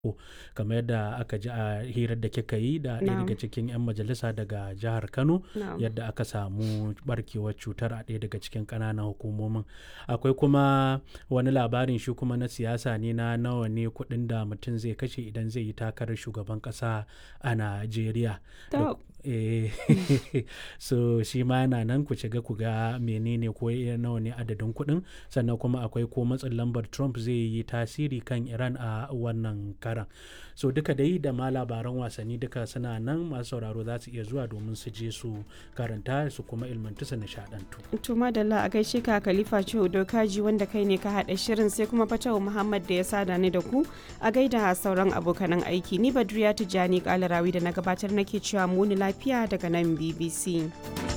kamar yadda aka ji a hirar da kika yi da ɗaya Na'am. daga cikin 'yan majalisa daga jihar Kano Na'am. yadda aka samu barkewar cutar a ɗaya daga cikin ƙananan hukumomin. Akwai kuma wani labarin shi kuma na siyasa ne na nawa ne kuɗin da mutum zai kashe idan zai yi takarar shugaban ƙasa a Najeriya. Da- To. eh, so shi ma yana nan ku shiga ku ga menene ko iya nawa ne adadin kuɗin sannan kuma akwai ko matsin lambar Trump zai yi tasiri kan Iran a wannan karan. So duka dai da ma labaran wasanni duka suna nan masu sauraro za su iya zuwa domin su je su karanta su kuma ilmantu su nishaɗantu. To madalla a gaishe ka Khalifa Shehu Dokaji wanda kai ne ka haɗa shirin sai kuma Fatawu Muhammad da ya sada ni da ku a gaida sauran abokanan aiki ni Badriya Tijjani Kalarawi da na gabatar nake cewa muni lafiya daga nan BBC.